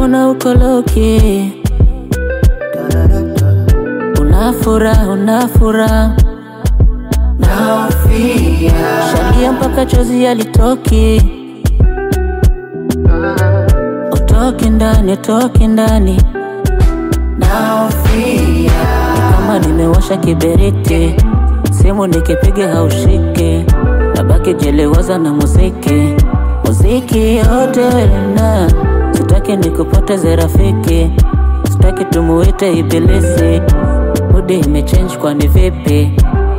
mbona uko loki? Unafura, unafura shalia mpaka chozi yalitoki, utoki ndani, utoki ndani, ni kama nimewasha kiberiti, simu nikipiga haushiki, nabaki jelewaza na muziki, muziki yote welina, sitaki nikupoteze rafiki, sitaki tumuite ibilisi, mudi imechange kwani vipi?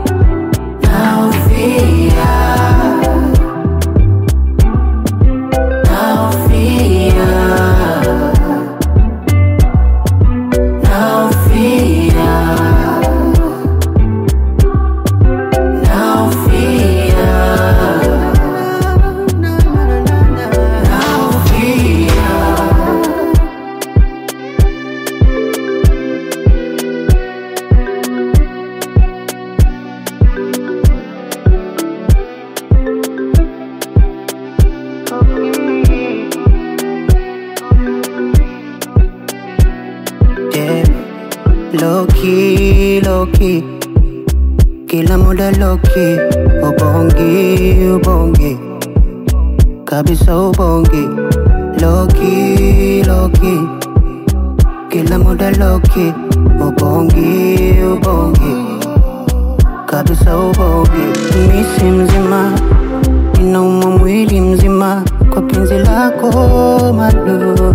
Yeah. Low key, low key. Kila muda low key. Ubongi, ubongi. Kabisa ubongi. Low key, low key. Kila muda low key. Ubongi, ubongi. Kabisa ubongi. Misi mzima. Inauma mwili mzima. Kwa penzi lako madu.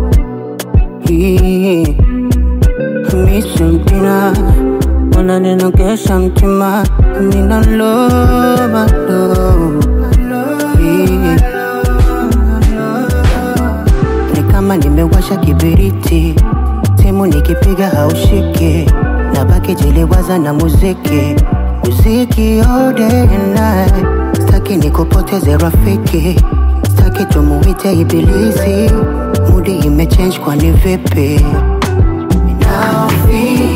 Hii. Misi mpina unaninogesha mtima ninaloba lo ni kama nimewasha kibiriti simu nikipiga haushiki nabaki jiliwaza na muziki muziki all day and night staki nikupoteze rafiki staki tumuite ibilisi mudi imechange kwani vipi Now feel